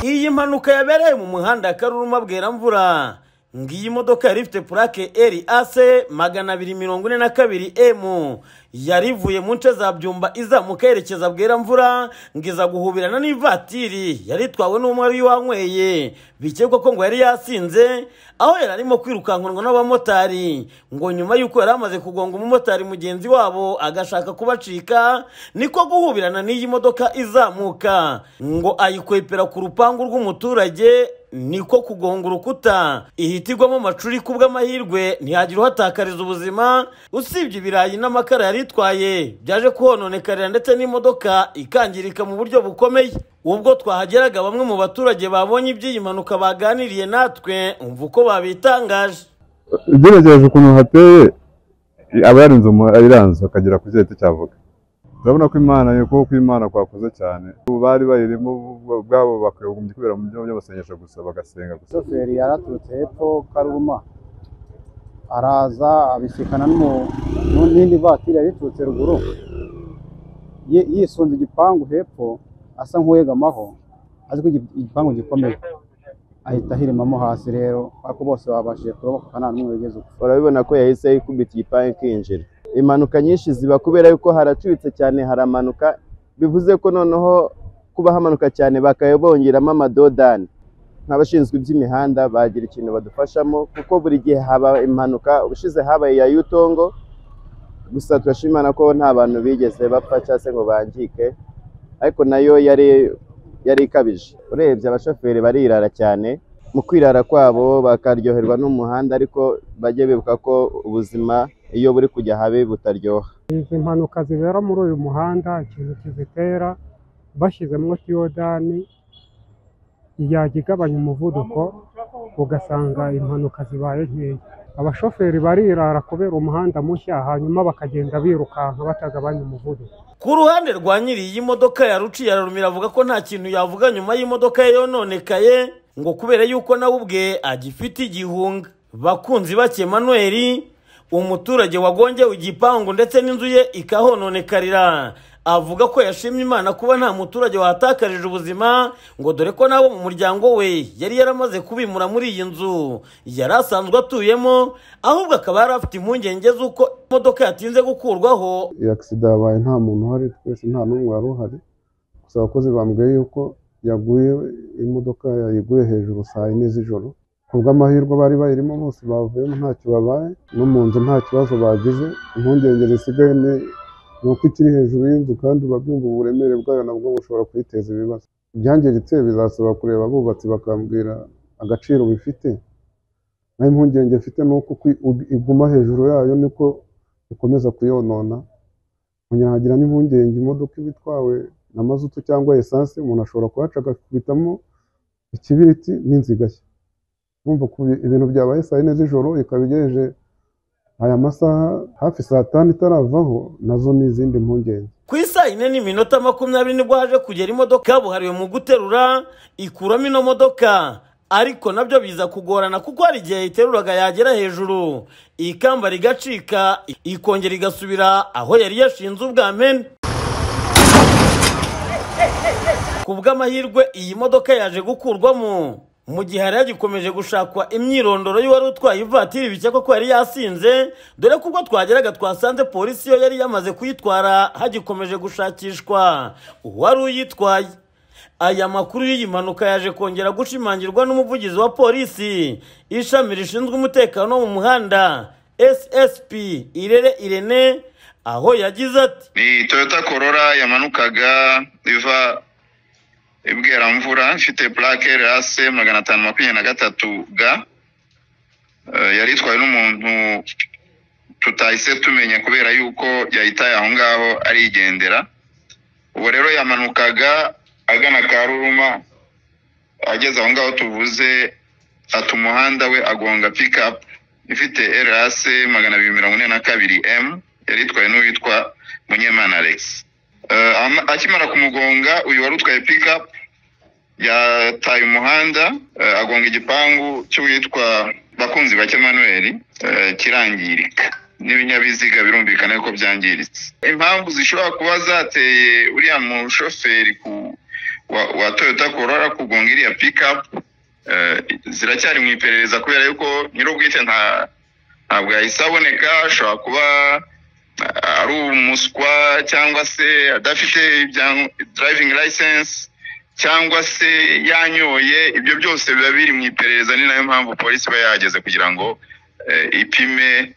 iyi mpanuka yabereye mu muhanda wa karuruma bweramvura ngiyi modoka yari ifite purake eri ase magana abiri mirongo ine na kabiri emu yari ivuye mu nce za byumba izamuka yerekeza bweramvura ngo iza guhubirana n'ivatiri yari itwawe n'umwe wari wanyweye bikekwa ko ngo yari yasinze aho yari arimo kwirukankanwa n'abamotari ngo nyuma y'uko yari amaze kugonga umumotari mugenzi wabo agashaka kubacika niko guhubirana n'iyi modoka izamuka ngo ayikwepera ku rupangu rw'umuturage niko kugonga urukuta ihita igwamo amacuri kubw'amahirwe ntihagira uhatakariza ubuzima usibye ibirayi n'amakara yari itwaye byaje kuhononekarira ndetse n'imodoka ikangirika mu buryo bukomeye ubwo twahageraga bamwe mu baturage babonye iby'iyi mpanuka baganiriye natwe umva uko babitangaje ugeregeje ukuntu hateye aba yarinze ayiranze akagera ku giti cyavuga urabona ko imana ukuboko kw'imana kwakuze cyane ubu bari bayirimo ubwabo bakagombye kubera mu byumba by'amasengesho gusa bagasenga gusa shoferi yaraturutse hepfo karuma araza abisikana n'umu- n'indi vatiri yari iturutse ruguru Ye- yisunze igipangu hepfo asa nk'uwegamaho azi ko igi- igipangu gikomeye ahita ahiremamo hasi rero ariko bose babashije kuroboka nta n'umwe wigeze upfa urabibona ko yahise yikubita igipangu ikinjira impanuka nyinshi ziba kubera yuko haracuritse cyane haramanuka bivuze ko noneho kuba hamanuka cyane bakaba bongeramo amadodani nk'abashinzwe iby'imihanda bagira ikintu badufashamo kuko buri gihe haba impanuka ubushize habaye iya yutongo gusa turashimana ko nta bantu bigeze bapfa cyangwa se ngo bangike ariko nayo yari yari ikabije urebye abashoferi barirara cyane mu kwirara kwabo bakaryoherwa n'umuhanda ariko bajye bibuka ko ubuzima iyo buri kujya habe butaryoha izi mpanuka zibera muri uyu muhanda ikintu kizitera bashyizemo tiyodani yajya igabanya umuvuduko ugasanga impanuka zibaye nkeya abashoferi barirara kubera umuhanda mushya hanyuma bakagenda birukanka batagabanya umuvuduko ku ruhande rwa nyiri iyi modoka yaruciye ararumira avuga ko nta kintu yavuga nyuma y'imodoka ye yononekaye ngo kubera yuko nawe ubwe agifite igihunga bakunzi bake Emmanuel umuturage wagongewe igipangu ndetse n'inzu ye ikahononekarira avuga ko yashimye imana kuba nta muturage wahatakarije ubuzima ngo dore ko nabo mu muryango we yari yaramaze kubimura muri iyi nzu yari asanzwe atuyemo ahubwo akaba yari afite impungenge z'uko imodoka yatinze gukurwaho iyi agisida yabaye nta muntu uhari twese nta n'umwe wari uhari gusa abakozi bambwiye yuko yaguye imodoka yayiguye hejuru saa yine z'ijoro ku bw'amahirwe bari bayirimo bose bavuyemo ntacyo babaye no mu nzu nta kibazo bagize impungenge zisigaye ni ni uko ikiri hejuru y'inzu kandi urabyumva uburemere bwayo nabwo bushobora kuyiteza ibibazo ibyangiritse bizasaba kureba abubatsi bakambwira agaciro bifite naho impungenge mfite ni uko kwi- ug- iguma hejuru yayo niko ikomeza kuyonona nkagira n'impungenge imodoka iba itwawe na mazutu cyangwa esanse umuntu ashobora kuhaca agakubitamo ikibiriti n'inzu igashya urumva ko ibi- ibintu byabaye saa yine z'ijoro ikaba igejeje aya masaha hafi saa tanu itaravaho nazo ni izindi mpungenge ku isa yine n'iminota makumyabiri nibwo haje kugera imodoka kabuhariwe mu guterura ikuramo ino modoka ariko nabyo biza kugorana kuko hari igihe iteruraga yagera hejuru ikamba rigacika ikongera igasubira aho yari yashinze ubwa mpene ku bw'amahirwe iyi modoka yaje gukurwamo mu gihe hari hagikomeje gushakwa imyirondoro y'uwari utwaye ivatiri bikekwa ko yari yasinze dore ko ubwo twageraga twasanze polisi yo yari yamaze kuyitwara hagikomeje gushakishwa uwari uyitwaye aya makuru y'iyi mpanuka yaje kongera gushimangirwa n'umuvugizi wa polisi ishami rishinzwe umutekano wo mu muhanda ssp irere irene aho yagize ati ni toyota korora yamanukaga iva ibweramvura ifite purake rase magana atanu makumyabiri na gatatu ga Eh, yari itwawe n'umuntu tutahise tumenya kubera yuko yahitaye aho ngaho arigendera ubu rero yamanukaga agana karuruma ageze aho ngaho tuvuze ata umuhanda we agonga pikapu ifite erase magana abiri mirongo ine na kabiri emu yari itwawe n'uwitwa munyemana alex Eh, ama- akimara kumugonga uyu wari utwaye pikapu yataye umuhanda eh, agonga igipangu cy'uwitwa bakunzi bake manuel eh, kirangirika n'ibinyabiziga birumvikana yuko byangiritse impamvu zishobora kuba zateye uriya mushoferi ku wa wa toyota korora kugonga iriya pikapu ziracyari mu iperereza kubera yuko nyir'ubwite nta ntabwo yahise aboneka ashobora kuba ari umuswa cyangwa se adafite driving license cyangwa se yanyoye ibyo byose biba biri mu iperereza ni nayo mpamvu polisi iba yahageze kugira ngo ipime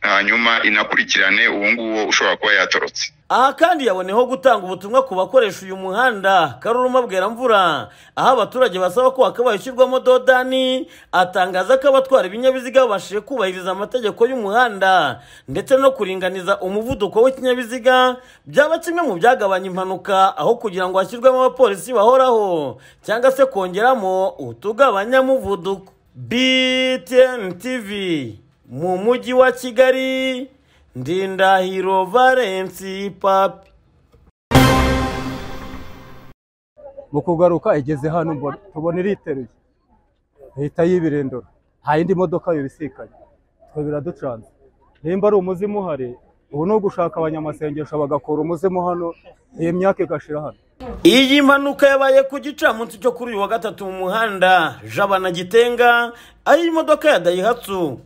hanyuma inakurikirane uwo nguwo ushobora kuba yatorotse aha kandi yaboneyeho gutanga ubutumwa ku bakoresha uyu muhanda karuruma bweramvura aho abaturage basaba ko hakabaye ushyirwamo dodani atangaza ko abatwara ibinyabiziga babashije kubahiriza amategeko y'umuhanda ndetse no kuringaniza umuvuduko w'ikinyabiziga byaba kimwe mu byagabanya impanuka aho kugira ngo hashyirwemo abapolisi bahoraho cyangwa se kongeramo utugabanyamuvuduko btn tv mu mujyi wa kigali ndindahiro valensi papi mu kugaruka igeze hano mbona- tubona iriteruye ihita y'ibirindura nta yindi modoka bibisikanye twe biraducanze nimba ari umuzimu uhari ubu ni ugushaka abanyamasengesho bagakura umuzimu hano iyi myaka igashira hano iyi mpanuka yabaye ku gicamunsi cyo kuri uyu wa gatatu mu muhanda jabana gitenga aho imodoka ya dayihatsu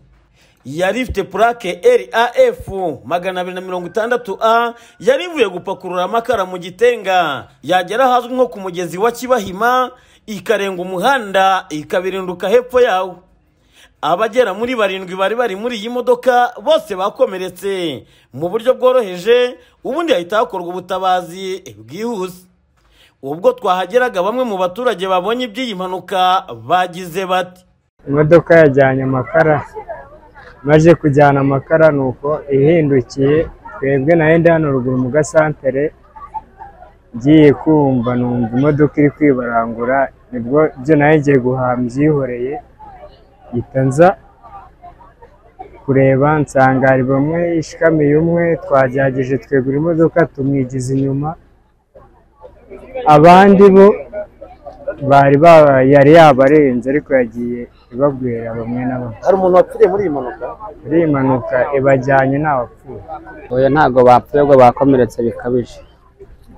yari ifite purake raf magana abiri na mirongo itandatu a yari ivuye gupakurura amakara mu gitenga yagera ahazwi nko ku mugezi wa kibahima ikarenga umuhanda ikabirinduka hepfo yawo abagera muri barindwi bari bari muri iyi modoka bose bakomeretse mu buryo bworoheje ubundi hahita hakorwa ubutabazi bwihuse ubwo twahageraga bamwe mu baturage babonye iby'iyi mpanuka bagize bati imodoka yajyanye amakara maze kujyana amakara ni uko ihindukiye twebwe nayo ndi hano ruguru mu gasantere ngiye kumva numva imodoka iri kwibarangura nibwo byo nayo ngiye guhaha byihoreye mpita nza kureba nsanga hari bamwe ishikamiye umwe twagerageje twegura imodoka tumwigiza inyuma abandi bo bari ba- yari yabarenze ariko yagiye ibabwira bamwe na bamwe hari umuntu wapfiriye muri iyi mpanuka muri iyi mpanuka ibajyanye ntawapfuye oya ntabwo bapfuye ahubwo bakomeretse bikabije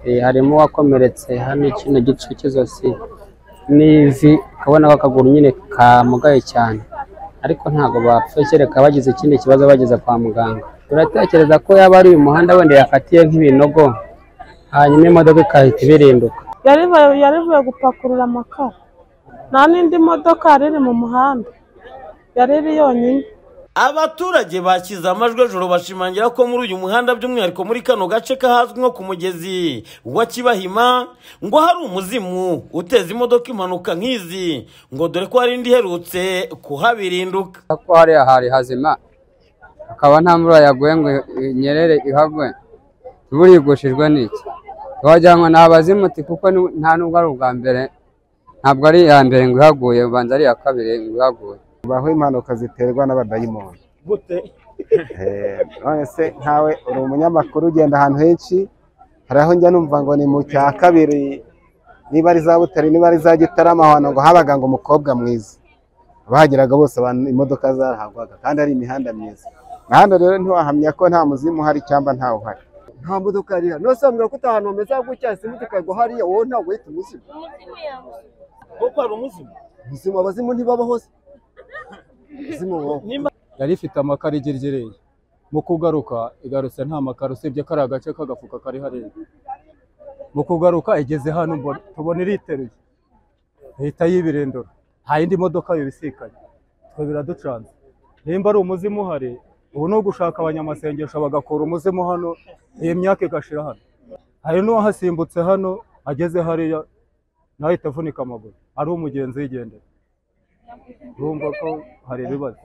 Eh, harimo uwakomeretse hano kino gice cy'izosi n'ivi ukabona ko akaguru nyine kamugaye cyane ariko ntabwo bapfuye kereka bagize ikindi kibazo bageze kwa muganga turatekereza ko yaba ari uyu muhanda wenda yakatiye nk'ibinogo hanyuma imodoka ikahita ibirinduka yarivuye yarivuye gupakurura amakara nta n'indi modoka yari iri mu muhanda yari iri yonyine abaturage bakize amajwi ejoro bashimangira ko muri uyu muhanda by'umwihariko muri kano gace kahazwi nko ku mugezi wa kibahima ngo hari umuzimu uteza imodoka impanuka nk'izi ngo dore ko hari indi iherutse kuhabirinduka ko hariya hari hazima akaba nta mvura yaguye ngo inyerere ihagwe imvura igushijwe n'iki wagira ngo ni abazimuti kuko ni- nta nubwo ari ubwa mbere ntabwo ari iya mbere ngo ihaguye ubanza ari iya kabiri ngo ihaguye baho impanuka ziterwa n'abadayimoni Eh, none se nkawe uri umunyamakuru ugenda ahantu henshi hari aho njya numva ngo ni mu cya kabiri niba ari za butare niba ari za gitarama ahantu ngo habaga ngo umukobwa mwiza abahageraga bose abantu imodoka zarahagwaga kandi ari imihanda myiza hano rero ntiwahamya ko nta muzimu uhari cyangwa ntawe uhari nta modoka yari ihari nusambwira ko utahantu hameze gutya isimu ikagwa hariya wowe ntabwo uhita umuzimu kuko hari umuzimu ubuzima abazimu ntibabaho se ubuzima bubaho yari ifite amakara igirigireye mu kugaruka igarutse nta makara usibye kariya gace k'agafuka kari hariya mu kugaruka igeze hano mbona- tubona iriteruye ihita y'ibirindura nta yindi modoka bibisikanye twe biraducanze nimba ari umuzimu uhari ubu ni ugushaka abanyamasengesho bagakura umuzimu hano iyi myaka igashira hano hari n'uwahasimbutse hano ageze hariya nawe ahita avunika amaguru ari umugenzi yigendera urumva ko hari ibibazo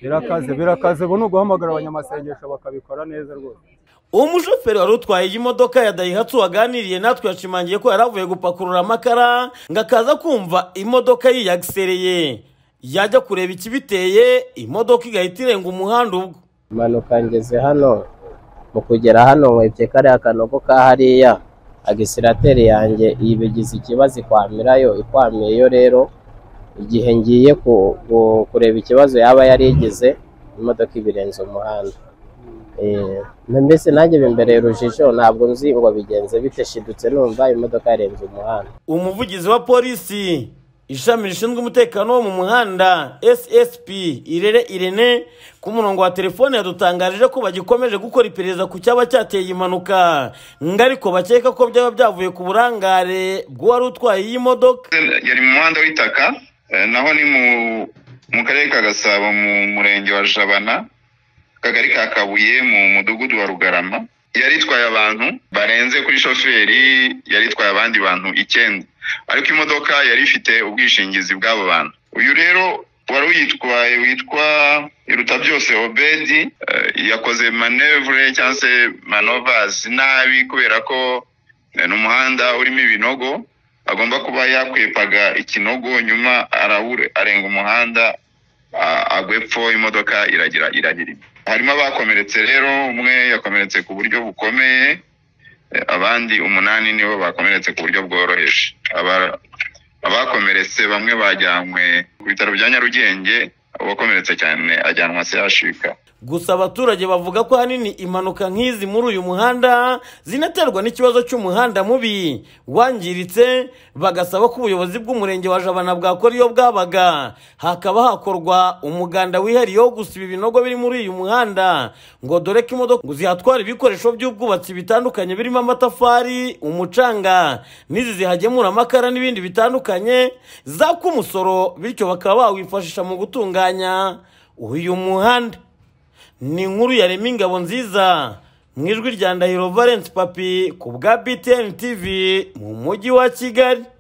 birakaze birakaze ubu ni uguhamagara abanyamasengesho bakabikora neza rwose umushoferi wari utwaye iyi modoka ya dayihatsu waganiriye natwe yashimangiye ko yari avuye gupakurura amakara ngo akaza kumva imodoka yiyagisereye yajya kureba ikibiteye imodoka igahita irenga umuhanda ubwo impanuka ngeze hano mu kugera hano nkwebyeye kariya kanogo ka hariya agisirateri yanjye ibigize ikibazo ikwamirayo ikwamiyeyo rero igihe ngiye ku- ku- kureba ikibazo yaba yari igize imodoka ibirenze umuhanda Eh, na mbese nanjye bimbereye urujijo ntabwo nzi ngo bigenze bite shidutse numva imodoka yarenze umuhanda umuvugizi wa polisi ishami rishinzwe umutekano wo mu muhanda ssp irere irene ku murongo wa telefone yadutangarije ko bagikomeje gukora iperereza ku cyaba cyateye iyi mpanuka ngo ariko bakeka ko byaba byavuye ku burangare bw'uwari utwaye iyi modoka yari mu muhanda w'itaka eh, naho ni mu mu karere ka gasabo mu murenge wa jabana akagari ka kabuye mu mudugudu wa rugarama yari itwaye abantu barenze kuri shoferi yari itwaye abandi bantu icyenda ariko imodoka yari ifite ubwishingizi bw'abo bantu uyu rero wari uyitwaye witwa iruta byose obedi eh, yakoze manevure cyangwa se manovasi nabi kubera ko eh, ni umuhanda urimo ibinogo agomba kuba yakwepaga ikinogo nyuma arawure- arenga umuhanda a- agwa epfo imodoka iragira iragira imbere. harimo abakomeretse rero umwe yakomeretse ku buryo bukomeye Eh, abandi umunani nibo bakomeretse ku buryo bworoheje Aba- abakomeretse bamwe bajyanywe ku bitaro bya nyarugenge uwakomeretse cyane ajyanwa sehashika gusa abaturage bavuga ko ahanini impanuka nk'izi muri uyu muhanda zinaterwa n'ikibazo cy'umuhanda mubi wangiritse bagasaba ko ubuyobozi bw'umurenge wa jabana bwakora iyo bwabaga hakaba hakorwa umuganda wihariye wo gusiba ibinogo biri muri uyu muhanda ngo dore ko imodoka ngo zihatwara ibikoresho by'ubwubatsi bitandukanye birimo amatafari umucanga n'izi zihagemura amakara n'ibindi bitandukanye zaka umusoro bityo bakaba bawifashisha mu gutunganya uyu muhanda ni inkuru ya rema ingabo nziza mu ijwi rya ndahiro valence papi ku bwa btn tv mu mujyi wa kigali